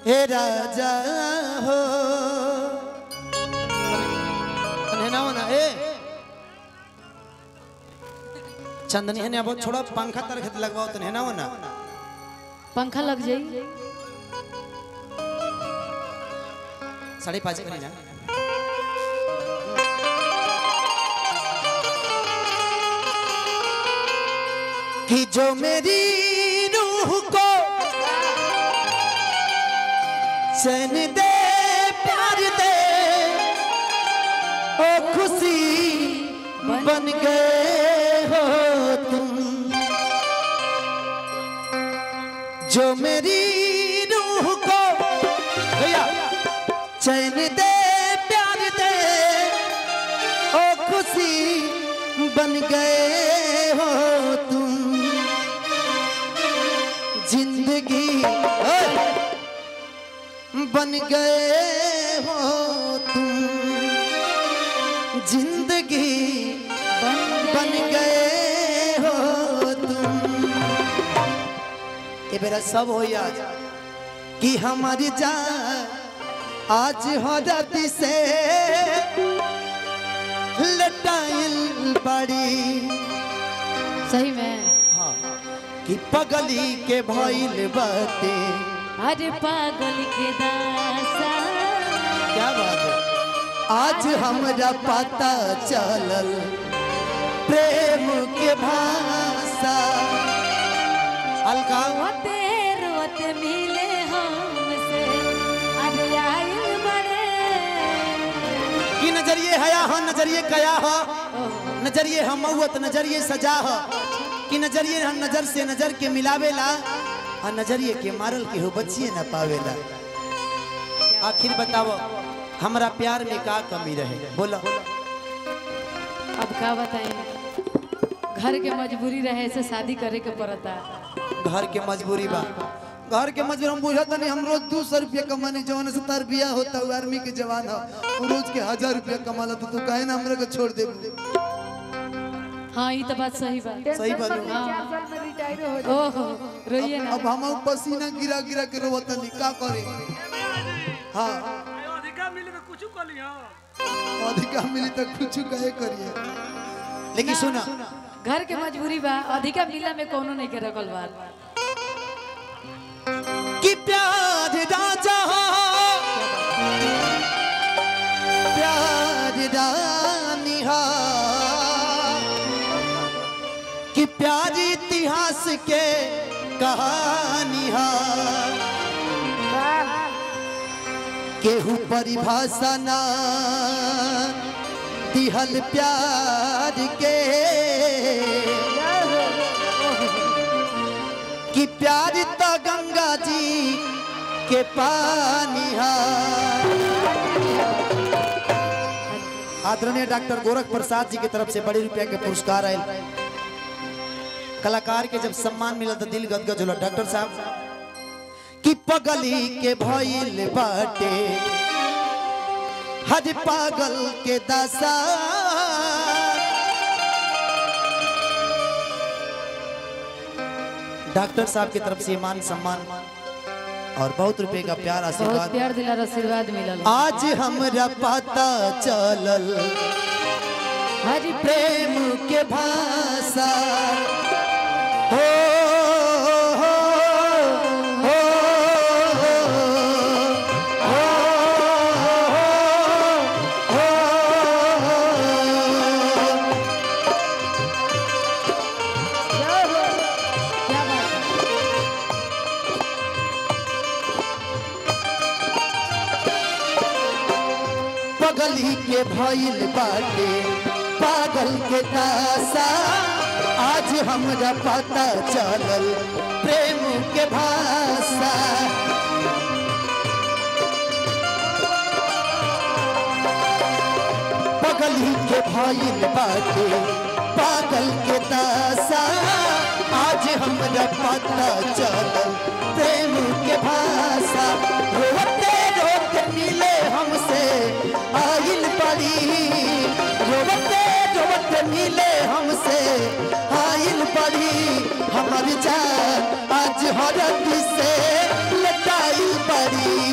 हे राजा हो तने ना होना ए चंदनी है अब छोड़ा पंखा तर खेत लगवाओ तने ना होना पंखा लग जाई साढ़े पाँच करी ना कि जो मेरी रूह को चैन दे प्यार दे ओ खुशी बन गए हो तुम जो मेरी रूह को भैया चैन दे प्यार दे ओ खुशी बन गए हो तुम जिंदगी ओए, बन गए हो तुम जिंदगी बन गए हो तुम ये मेरा सब हो याद कि हमारी जान आज हो राती से लटाइल बड़ी सही में हाँ, कि पगली के भइल बाते अरे पागल के दासा क्या बात है आज हमरा पता चलल प्रेम के भाषा अलका रोते रोते मिले हमसे अरे आइल बड़े की नजरिए हया हो नजरिए कया हो नजरिए हम मऊत नजरिए सजा हो कि नजरिए हम नजर से नजर के मिलावेला और नजरिए के मारल के हो बच्चिए न पावेला आखिर बताओ हमरा प्यार में का कमी रहे बोलो अब का बताएं घर के मजबूरी रहे से शादी करे के पड़ता घर के मजबूरी बा घर के मजबूरी हम बुझत नहीं हम रोज दो सौ रुपया कमाने जवान से तार बिया होता हुआ आर्मी के जवान हो वो रोज के हजार रुपया कमा तो तू कहे ना हमरा के छोड़ दे हाँ ये तो बात सही बात सही बात है। ओहो रोइए ना अब हम पसीना गिरा गिरा के रोवत नहीं का करे हाँ अधिका मिले तो कुछ कर लिया अधिका मिली तो कुछ कहे करिए लेकिन सुना घर के मजबूरी बा अधिका मिला में कोनो नहीं के रखल बात कि प्यार राजा प्यार रानी हा कि प्यार इतिहास के कहानी हा केहू परिभाषा ना दिहल प्यार के कि प्यार तो गंगा जी के पानी हा आदरणीय डॉक्टर गोरख प्रसाद जी की तरफ से बड़े रुपया के पुरस्कार आए कलाकार के जब सम्मान मिला तो दिल गदगद होला डॉक्टर साहब कि पगली के भइल बाटे हज पागल के दशा डॉक्टर साहब की तरफ से मान सम्मान और बहुत रुपए का प्यार बहुत आशीर्वाद प्यार दिलार आशीर्वाद मिलल आज हमरा पता चलल हरी प्रेम के भाषा हो हो, हो, हो, हो, हो। क्या बात है पगली के भइल बाटे पागल के दासा आज हमरा पता चलल प्रेम के भाषा पगली के भइल बाटे पागल के दासा आज हमरा पता चलल प्रेम के भाषा रोते रोते मिले हमसे आइल पड़ी रोते रोते मिले हमसे आइल पड़ी हमर जान आज हरदी से लटाइल पड़ी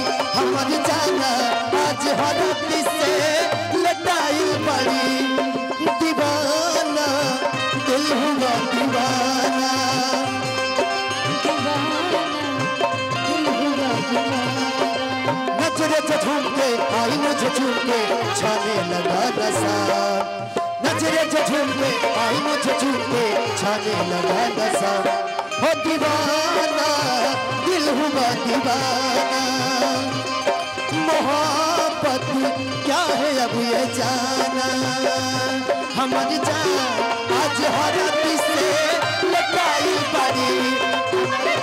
दिल हुआ दीवाना नजरे से झूम के आई मुझे झूम के छाने लगा नशा नजरे से झूम के आई मुझे झूम के छाने लगा नशा हो दीवाना दिल हुआ दीवाना मोहब्बत क्या है अब ये जाना हमारी जान आज हर से लटाई पड़ी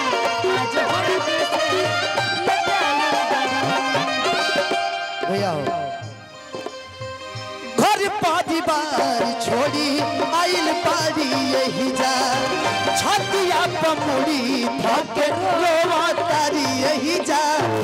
भैया हो घर परिवार छोड़ी आइल पारी यही जा छतिया पमुड़ी धके रोवा तारी यही जा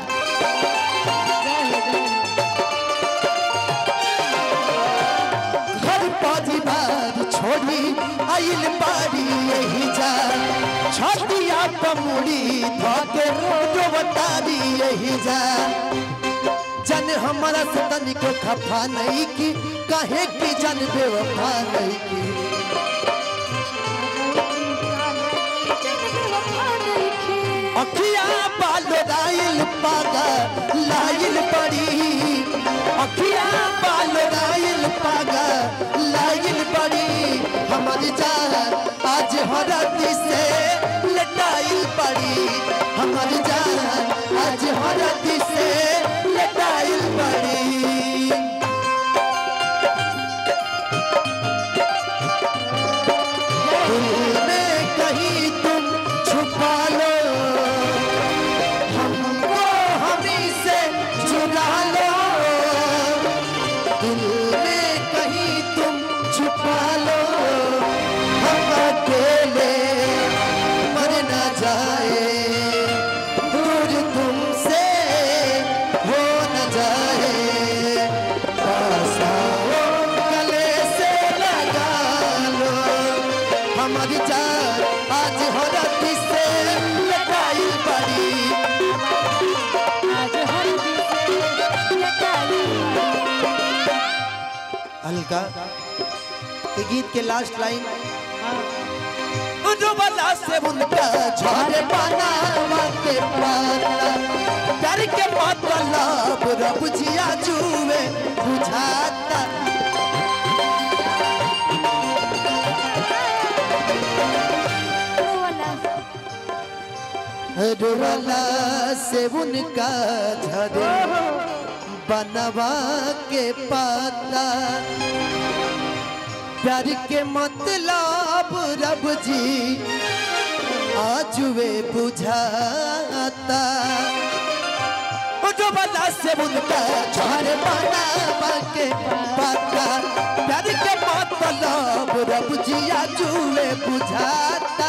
घर परिवार छोड़ी आइल पारी यही जा छतिया पमुड़ी धके रोवा तारी यही जा जन हमारा से तनिको खफा नहीं की कहे की जन बेवफा नहीं की अखिया बालो लाइल पागा लाइल पड़ी अखिया बालो लाइल पागा लाइल पड़ी हमारी जान आज हरत से लटाइल पड़ी हमारी जान आज हरत से लटाइल पड़ी दिल में कहीं तुम छुपा लो हमको हमी से चुरा लो दिल में कहीं तुम छुपा लो हम अकेले मर न जाए दूर तुमसे हो न जाए पास आओ, गले से लगा लो हमारी जान आज हो राती से लटाई पड़ी अलका ये गीत के लास्ट लाइन वाला से उनका झारे पाना वाते पाना कर के मतलब रब जिया जुए बुझाता वाला से उनका झरे बनवा के पाता प्यार के मतलब रब जी आज वे बुझाता जो बला से उनका झाड़ बनवा के पाता प्यार के मतलब रब जी आज वे बुझाता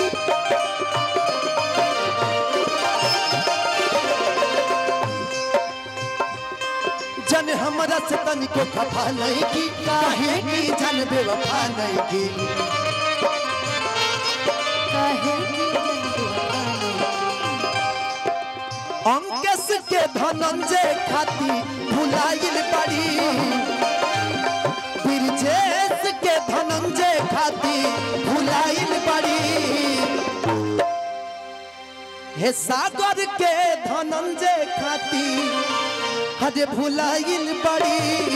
जन हमरा से तनिको खफा नहीं की काहे की जन बेवफा नहीं की अंकेश के धनंजय खाती भुलाइल पड़ी ब्रजेश के धनंजय खाती भुलाइल पड़ी हे सागर के धनंजय खाती हजे भुलाइल पड़ी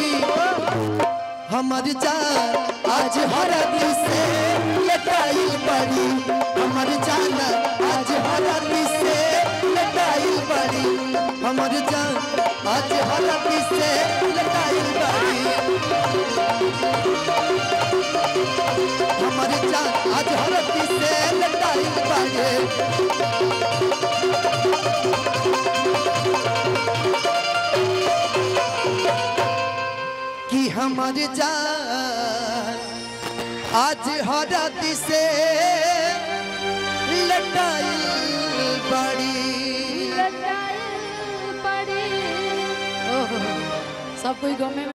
हमर जान आज हर से लटाइल पड़ी हमर जान आज हर से लटाइल पड़ी हमर जान आज हर से लटाइल पड़ी हमर जान आज हर से लटाइल पड़ी कि हमर जान आज हरत से लटाइल बड़ी सब कोई गमे